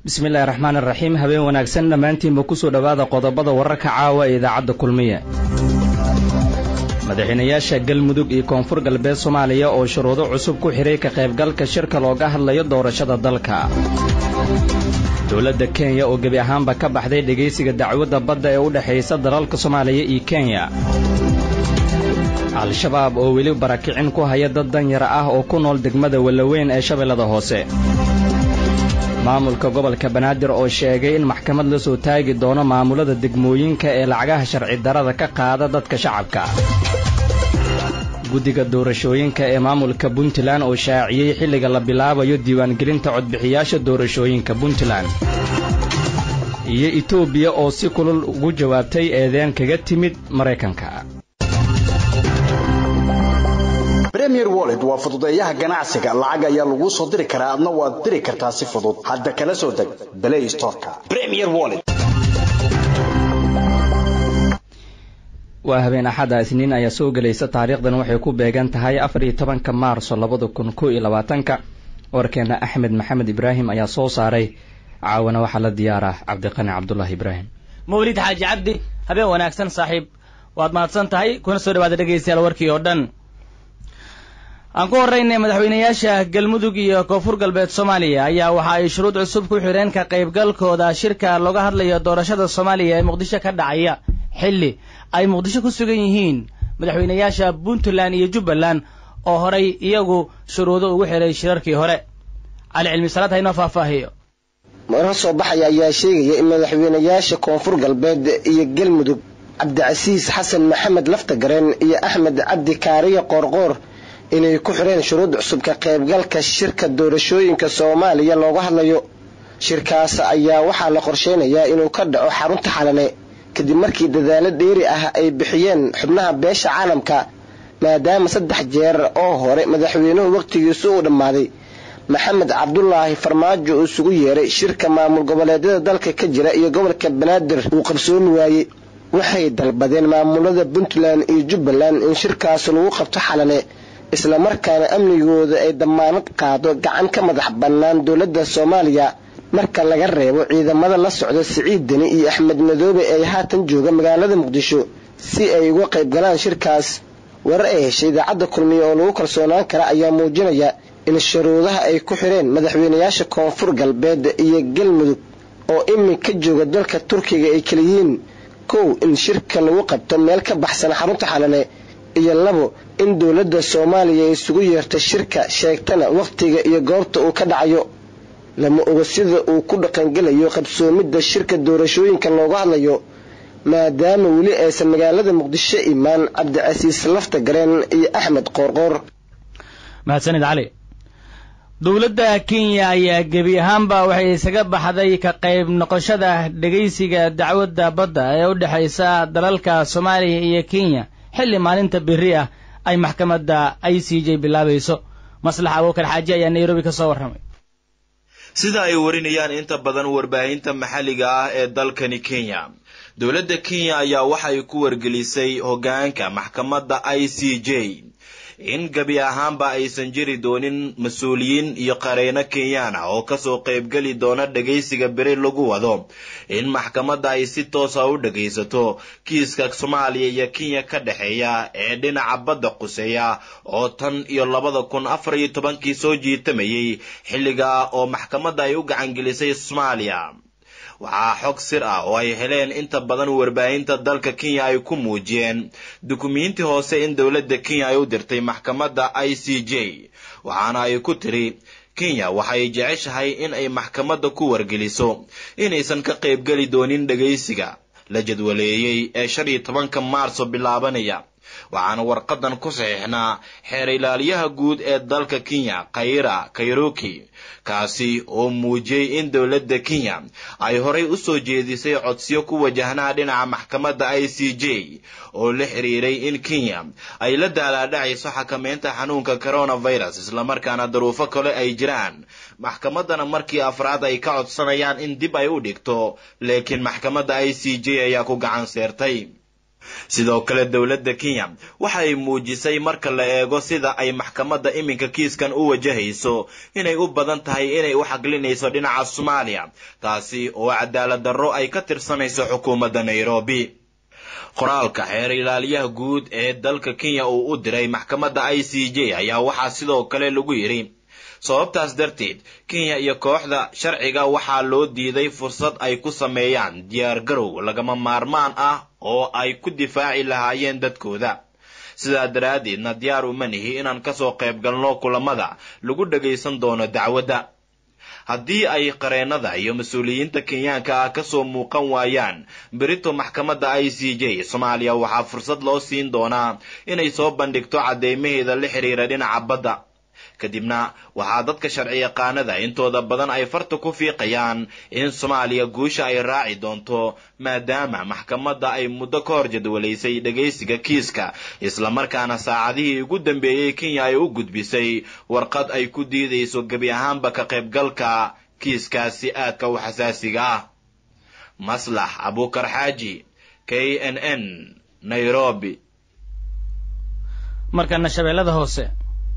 bismillahi raxmaan iraxiim habeen wanaagsan dhammaantiinba kusoo dhowaada qodobada wararka caawa ee idaacadda kulmiye madaxweynayaasha galmudug iyo koonfur galbeed soomaaliya oo shuruudo cusub ku xidhay ka qaybgalka shirka looga hadlayo doorashada dalka dowladda kenya oo gebi ahaanba ka baxday dhegaysiga dacwadda badda ee u dhexaysa dalalka soomaaliya iyo kenya al-shabaab oo weli barakicin ku haya dad danyara ah oo ku nool degmada wallaweyn ee shabeellada hoose maamulka gobolka banaadir oo sheegay in maxkamad la soo taagi doono maamulada degmooyinka ee lacagaha sharci darada ka qaada dadka shacabka guddiga doorashooyinka ee maamulka puntland oo shaaciyey xilliga la bilaabayo diiwaangelinta codbixiyaasha doorashooyinka puntland iyo etoobiya oo si kulul ugu jawaabtay eedeen kaga timid maraykanka premier wallet waa fududeeyaha ganacsiga lacag ayaa laguu soo diri karaa adna waad diri kartaa si fudud hadda kala soo deg play storeka premier wallet waa habeen axada isniin ayaa soo gelaysa taariikhdan waxay ku beegan tahay afar iyo tobanka maarso labada kun kow iyo labaatanka warkeena axmed maxamed ibraahim ayaa soo saaray caawana waxaa la diyaaraa cabdiqani cabdulaahi ibraahim mawlid xaaji cabdi habeen wanaagsan saaxiib waad mahadsan tahay kuna soo dhawaada dhegaystayaal warkii oo dhan aan ku horraynay madaxweynayaasha galmudug iyo koonfur galbeed soomaaliya ayaa waxa ay shuruud cusub ku xidheen ka qaybgalkooda shirka looga hadlayo doorashada soomaaliya ee muqdisho ka dhacaya xilli ay muqdisho ku sugan yihiin madaxweynayaasha puntland iyo jubbaland oo horay iyagu shuruudo ugu xidhay shirarkii hore cali cilmi salaad haynoo faahfaahiyo maro soo baxaya ayaa sheegaya in madaxweynayaasha koonfur galbeed iyo galmudug cabdicasiis xasan maxamed laftagareen iyo axmed cabdi kaariya qoorqoor inay ku xidheen shuruud cusub ka qaybgalka shirka doorashooyinka soomaaliya looga hadlayo shirkaas ayaa waxaa la qorsheynayaa inuu ka dhaco xarunta xalane kadib markii dadaalo dheeri ah ay bixiyeen xubnaha beesha caalamka maadaama saddex jeer oo hore madaxweynuhu wakhtigiisu uu dhammaaday maxamed cabdulaahi farmaajo uu isugu yeeray shirka maamul goboleedyada dalka ka jira iyo gobolka banaadir uu qabsoomi waayey waxay dalbadeen maamulada puntland iyo jubbaland in shirkaas lagu qabto xalane islamarkaana amnigooda ay dammaanad qaado gacan ka madax bannaan dowladda soomaaliya marka laga reebo ciidamada la socda siciid deni iyo axmed madoobe ee haatan jooga magaalada muqdisho si ay uga qayb galaan shirkaas warar ay heshay idaacadda kulmiye oo lagu kalsoonaan kara ayaa muujinaya in shuruudaha ay ku xidheen madaxweynayaasha koonfur galbeed iyo galmudug oo iminka jooga dalka turkiga ay keliyihiin kow in shirka lagu qabto meel ka baxsan xarunta xalane iyo labo in dowladda soomaaliya ay isugu yeerto shirka sheegtana wakhtiga iyo goobta uu ka dhacayo lama oga sida uu ku dhaqangelayo qabsoomidda shirka doorashooyinka looga hadlayo maadaama weli aysan magaalada muqdisho imaan cabdicasiis lafta gareen iyo axmed qoorqoor mahadsanid cali dowladda kenya ayaa gebi ahaanba waxay isaga baxday ka qayb noqoshada dhegaysiga dacwadda badda ee u dhexaysa dalalka soomaaliya iyo kenya xilli maalinta biri ah ay maxkamadda i c j bilaabayso maslax abuukar xaaji ayaa nairobi ka soo warramay sida ay warinayaan inta badan warbaahinta maxalliga ah ee dalkani kenya dowladda kenya ayaa waxay ku wargelisay hoggaanka maxkamadda i c j in gebi ahaanba aysan jiri doonin mas-uuliyiin iyo qareyno kenyaan ah oo kasoo qaybgeli doona dhagaysiga beri lagu wado in maxkamadda ay si toosa u dhagaysato kiiska soomaaliya iyo kenya ka dhexeeya ee dhinaca badda quseeya oo tan iyo labada kun afar iyo tobankii soo jiitamayay xilligaa oo maxkamadda ay u gacangelisay soomaaliya waxaa xog sir ah oo ay heleen inta badan warbaahinta dalka kenya ay ku muujiyeen dukumiinti hoose in dowladda kenya ay u dirtay maxkamadda i c j waxaana ay ku tiri kenya waxay jeceshahay in ay maxkamadda ku wargeliso inaysan ka qaybgeli doonin dhagaysiga la jadwaleeyey ee shan iyo tobanka maarso bilaabanaya waxaana warqadan ku saxiixnaa xeer ilaaliyaha guud ee dalka kenya khayra kairoki kaasi oo muujiyey in dowladda kenya ay horay u soo jeedisay codsiyo ku wajahnaa dhinaca maxkamadda i c j oo la xiriiray in kenya ay la daalaadhacayso xakameynta xanuunka coronavirus islamarkaana daruufo kale ay jiraan maxkamaddana markii afraad ay ka codsanayaan in dib ay u dhigto laakiin maxkamadda i c j ayaa ku gacan seertay sidoo kale dowladda kenya waxay muujisay marka la eego sida ay maxkamadda iminka kiiskan u wajahayso inay u badan tahay inay u xaqlinayso dhinaca soomaaliya taasi oo cadaalad darro ay ka tirsanayso xukuumadda nairobi qoraalka xeer ilaaliyaha guud ee dalka kenya uu u diray maxkamadda i c j ayaa waxaa sidoo kale lagu yidhi sababtaas darteed kenya iyo kooxda sharciga waxaa loo diiday fursad ay ku sameeyaan diyaargarow lagama maarmaan ah oo ay ku difaaci lahaayeen dadkooda sidaa daraaddeedna diyaar uma nihi inaan kasoo qayb galno kulamada lagu dhagaysan doono dacwadda haddii ay qareennada iyo mas-uuliyiinta kenyaanka ah kasoo muuqan waayaan berito maxkamadda i c j soomaaliya waxaa fursad loo siin doonaa inay soo bandhigto cadeymaheeda la xiriira dhinaca badda kadibna waxaa dadka sharci yaqaanada intooda badan ay farta ku fiiqayaan in soomaaliya guusha ay raaci doonto maadaama maxkamadda ay muddo ka hor jadwalaysay dhagaysiga kiiska islamarkaana saacadihii ugu dambeeyey kenya ay u gudbisay warqad ay ku diidayso gebi ahaanba ka qaybgalka kiiskaasi aadka u xasaasiga ah maslax abukar xaaji k n n nairobi markana shabeellada hoose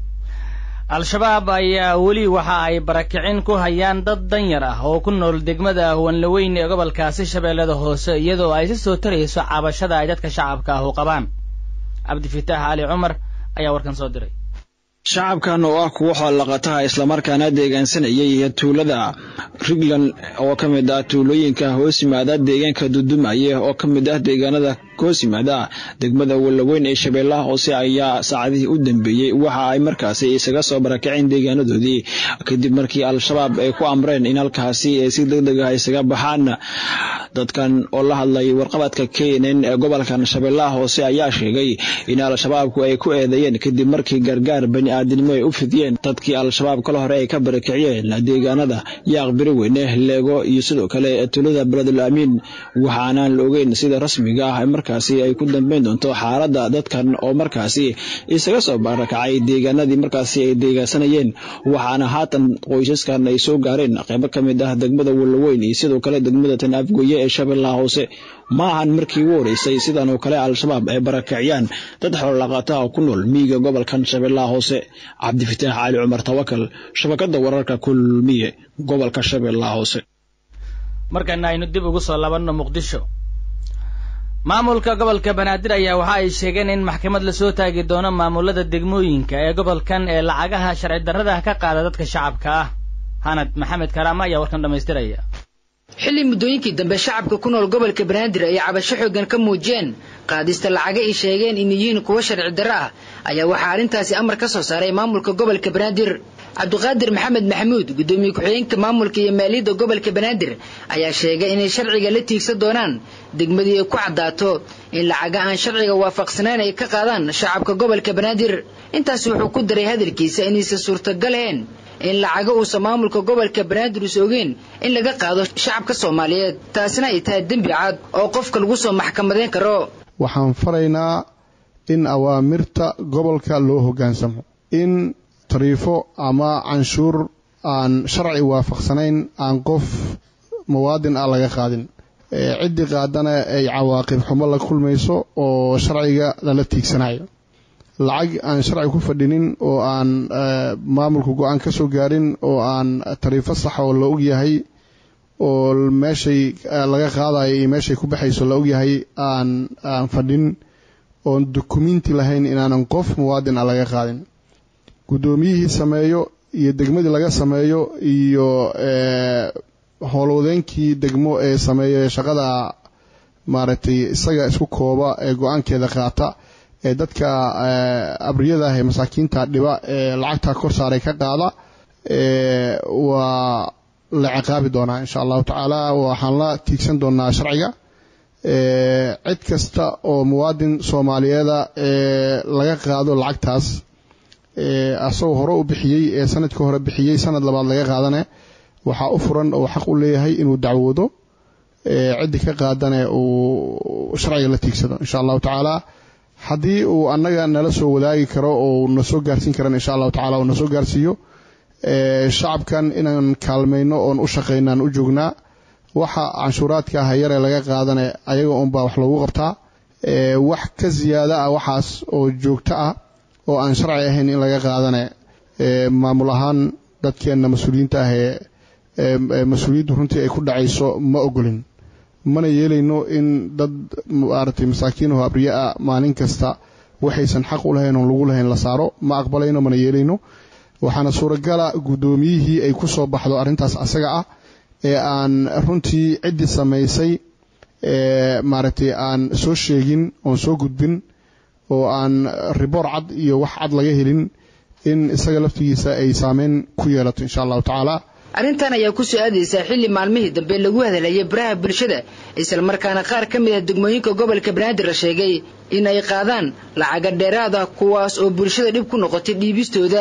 al-shabaab ayaa weli waxa ay barakicin ku hayaan dad danyar ah oo ku nool degmada wanlaweyn ee gobolkaasi shabeellada hoose iyadoo ay si soo tarayso cabashada ay dadka shacabka ah u qabaan cabdifitaax cali cumar ayaa warkan soo diray shacabkan oo ah kuwo xoolaqataha islamarkaana deegaansanayay tuulada rigland oo ka mid ah tuulooyinka hoos yimaada deegaanka dudumaye oo ka mid ah deegaanada hoos yimaada degmada wallaweyn ee shabeellaha hoose ayaa saacadihii u dambeeyey waxa ay markaasi isaga soo barakaceen deegaanadoodii kadib markii al-shabaab ay ku amreen in halkaasi ay si deg deg ah isaga baxaan dadkan oo la hadlay warqabadka kenen ee gobolkan shabeellaha hoose ayaa sheegay in al-shabaabku ay ku eedeeyeen kadib markii gargaar bani aadinimo ay u fidiyeen dadkii al-shabaab kala hore ay ka barakiciyeen deegaanada yaaq biri weyne leego iyo sidoo kale tuulada beledul amiin waxaanaan la ogeyn sida rasmiga ah markaasi ay ku dambeyn doonto xaaladda dadkan oo markaasi isaga soo barakacay deegaanadii markaasi ay deegaansanayeen waxaana haatan qoysaskan ay soo gaareen qaybo ka mid ah degmada wallaweyn iyo sidoo kale degmada tan afgoye ee shabeellaha hoose ma ahan markii ugu horeysay sidan oo kale al-shabaab ay barakiciyaan dad xoololaqaataha ku nool miyiga gobolkan shabeellaha hoose cabdifitaax cali cumar tawakal shabakada wararka kulmiye gobolka shabeellaha hoose markana aynu dib ugu soo labanno muqdisho maamulka gobolka banaadir ayaa waxa ay sheegeen in maxkamad lasoo taagi doono maamulada degmooyinka ee gobolkan ee lacagaha sharci darrada ka qaada dadka shacabka ah hanad maxamed karaama ayaa warkan dhammaystiraya xilli muddooyinkii dambe shacabka ku nool gobolka banaadir ay cabasho xooggan ka muujiyeen qaadista lacaga ay sheegeen in yihiin kuwo sharci darro ah ayaa waxaa arrintaasi amar ka soo saaray maamulka gobolka banaadir cabdiqaadir maxamed maxamuud guddoomiye ku-xigeenka maamulka iyo maaliyadda gobolka banaadir ayaa sheegay inay sharciga la tiigsan doonaan degmadii ay ku caddaato in lacaga aan sharciga waafaqsanayn ay ka qaadaan shacabka gobolka banaadir intaasi wuxuu ku daray hadalkiisa inaysan suurtagalahayn in lacaga uusan maamulka gobolka banaadir us ogeen in laga qaado shacabka soomaaliyeed taasina ay tahay dembi cad oo qofka lagu soo maxkamadeyn karo waxaan faraynaa in awaamirta gobolka loo hoggaansamo in tariifo ama canshuur aan sharci waafaqsanayn aan qof muwaadin ah laga qaadin ciddii qaadana ay cawaaqib xumo la kulmayso oo sharciga lala tiigsanayo lacag aan sharci ku fadhinin oo aan maamulka go-aan ka soo gaarin oo aan tariifo sax oo la ogyahay oo meeshay laga qaadayo iyo meeshay ku baxayso la ogyahay aan aan fadhin oon dukumenti lahayn inaanan qof muwaadin ah laga qaadin guddoomiyihii sameeyo iyo degmadii laga sameeyo iyo howlwadeenkii degmo ee sameeya shaqada maaragtay isaga isku kooba ee go-aankeeda qaata ee dadka abriyada ah ee masaakiinta dhiba ee lacagta kor saaray ka qaada waa la ciqaabi doonaa insha allahu tacaala waxaan la tiigsan doonaa sharciga cid kasta oo muwaadin soomaaliyeeda ee laga qaado lacagtaas asagoo hore u bixiyey ee sanadkii hore bixiyey sanad labaad laga qaadane waxaa u furan oo xaq u leeyahay inuu dacwoodo ciddii ka qaadane uu sharciga la tiigsado insha allahu tacaala haddii uu annaga nala soo wadaagi karo oo na soo gaarsiin karan insha allahu tacala uu na soo gaarsiiyo shacabkan inaan kaalmayno oon u shaqayno aan u joognaa waxa canshuuraadka ah yaree laga qaadane ayaga unbaa wax loogu qabtaa wax ka siyaada ah waxaas oo joogto ah oo aan sharci ahayn in laga qaadane maamul ahaan dadkeenna mas-uuliyiinta ah ee mas-uuliyaddu runtii ay ku dhacayso ma ogolin mana yeelayno in dad maaragtay masaakiinaho abriye ah maalin kasta waxaysan xaq u lahayn oon lagu lahayn la saaro ma aqbalayno mana yeelayno waxaana suuragala guddoomiyihii ay ku soo baxdo arrintaas asaga ah ee aan runtii ciddii samaysay maaragtay aan soo sheegin oon soo gudbin oo aan riboor cad iyo wax cad laga helin in isaga laftigiisa ay saameyn ku yeelato insha allahu tacaala arrintan ayaa ku soo aadaysaa xilli maalmihii dambe lagu hadlayay baraha bulshada islamarkaana qaar ka mid a degmooyinka gobolka banaadir la sheegay in ay qaadaan lacaga dheeraad ah kuwaas oo bulshada dhib ku noqotay dhiibistooda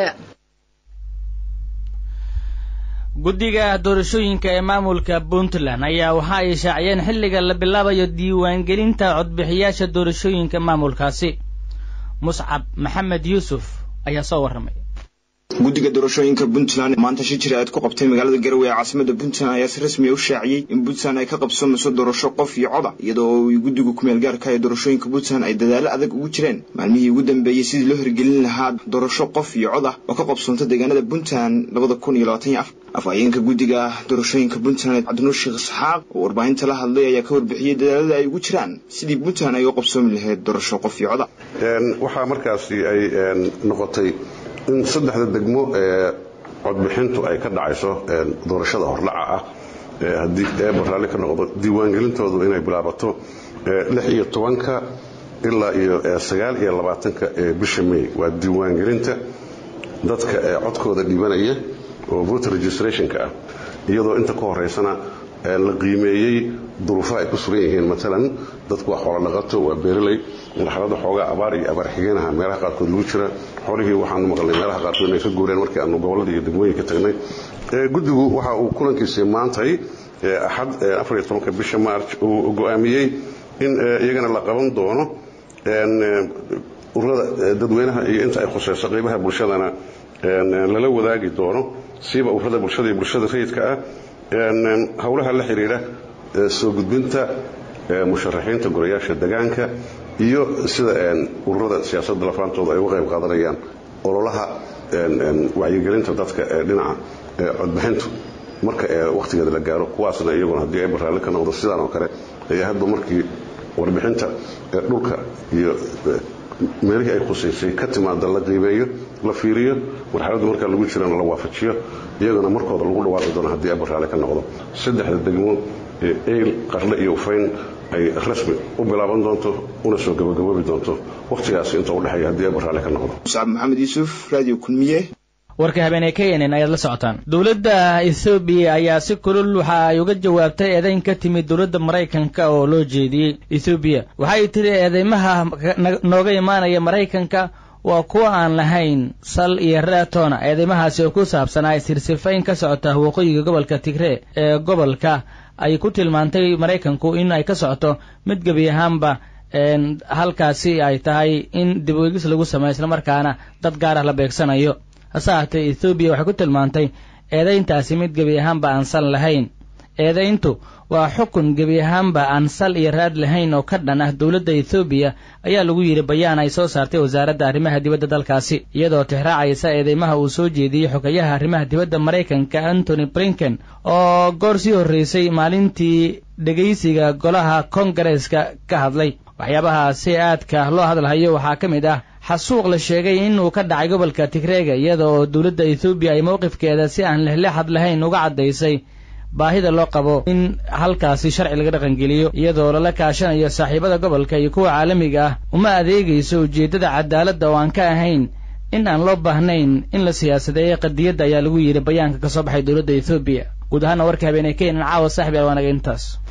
guddiga doorashooyinka ee maamulka puntland ayaa waxa ay shaaciyeen xilliga la bilaabayo diiwaangelinta codbixiyaasha doorashooyinka maamulkaasi muscab maxamed yuusuf ayaa soo warramay guddiga doorashooyinka puntland maanta shi jira aad ku qabtay magaalada garowe ee caasimada puntland ayaa si rasmiya u shaaciyey in puntland ay ka qabsoomayso doorasho qof iyo coda iyadoo guddiga kumeel gaarka ee doorashooyinka puntland ay dadaalo adag ugu jireen maalmihii ugu dambeeyey sidii loo hirgelin lahaa doorasho qof iyo cod ah oo ka qabsoonta deegaanada puntland labada kun iyo labaatan iyo afar afhayeenka guddiga doorashooyinka puntland cabdinuur sheekh isxaaq oo warbaahinta la hadlay ayaa ka warbixiyey dadaalada ay ugu jiraan sidii puntland ay u qabsoomi lahayd doorasho qof iyo coda waxaa markaasi ay noqotay in saddexda degmo ee codbixintu ay ka dhacayso doorashada hordhaca ah haddii eeba raalli ka noqdo diiwaangelintoodu inay bilaabato lix iyo tobanka ilaa iyo sagaal iyo labaatanka ee bisha may waa diiwaangelinta dadka ee codkooda dhibanaya oo voter registrationka ah iyadoo inta ka horeysana la qiimeeyey duruufaha ay ku sugan yihiin maalan dadku waa xoolo dhaqato waa beeraley marxalada xoogaa abaar iyo abaar xigeenaha meelaha qaarkood lagu jira xolihii waxaanu maqalnay meelaha qaarkood inay ka guureen markii aanu gobolada iyo degmooyinka tagnay guddigu waxa uu kulankiisii maantay axad afariyo tobanka bisha march uu go'aamiyey in iyagana la qaban doono ururada dadweynaha iyo inta ay khuseyso qeybaha bulshadana lala wadaagi doono siiba ururada bulshada iyo bulshada rayidka ah howlaha la xidhiidha soo gudbinta musharaxiinta golayaasha degaanka iyo sida ururada siyaasadda lafaantooda ay uga qayb qaadanayaan ololaha wacyigelinta dadka ee dhinaca codbixintu marka wakhtigeeda la gaaro kuwaasna iyaguna haddii ay baraalli ka noqdo sidaan oo kale ayaa hadba markii warbixinta dhulka iyo meelihii ay khusaysay ka timaada la qiimeeyo la fiiriyo marxaladda markaa lagu jirana la waafajiyo iyagana markooda lagu dhawaaqi doono haddii ay baraalli ka noqdo saddexda degmo ee eyl qarle iyo ufayn ay rasmi u bilaaban doonto una soo gabagaboobi doonto wakhtigaas inta u dhexeeya haddii ay baraalli ka noqdo muscab maxamed yuusuf radio kulmiye warka habeenee k n n ayaad la socotaan dowladda ethoobiya ayaa si kulul waxa ay uga jawaabtay eedayn ka timid dowladda maraykanka oo loo jeediyey ethoobiya waxay tiri eedeymaha nooga imaanaya maraykanka waa kuwa aan lahayn sal iyo raatoona eedeymahaasi oo ku saabsanaa sirsifayn ka socota waqooyiga gobolka tigree ee gobolka ay ku tilmaantay maraykanku in ay ka socoto mid gebi ahaanba halkaasi ay tahay in dib uegis lagu sameyo islamarkaana dad gaar ah la beegsanayo hase ahaatee ethoobiya waxay ku tilmaantay eedayntaasi mid gebi ahaanba aan sal lahayn eedayntu waa xukun gebi ahaanba aan sal iyo raad lahayn oo ka dhan ah dowladda ethoobiya ayaa lagu yidhi bayaan ay soo saartay wasaaradda arrimaha dibadda dalkaasi iyadoo tixraacaysa eedeymaha uu soo jeediyey xogayaha arrimaha dibadda maraykanka antony blinken oo goor sii horreysay maalintii dhegaysiga golaha kongareeska ka hadlay waxyaabaha si aadka loo hadalhayo waxaa ka mid ah xasuuq la sheegay inuu ka dhacay gobolka tigreega iyada oo dowladda ethoobiya ay mowqifkeeda si aan lexlexad lahayn uga caddaysay baahida loo qabo in halkaasi sharci laga dhaqangeliyo iyadoo lala kaashanayo saaxiibada gobolka iyo kuwa caalamiga ah uma adeegayso ujeeddada cadaaladda oo aan ka ahayn in aan loo baahnayn in la siyaasadeeyo qadiyadda ayaa lagu yidhi bayaanka ka soo baxay dowladda ethoobiya guud ahaana warka habeenee keenan caawa saaxib yaal waanaga intaas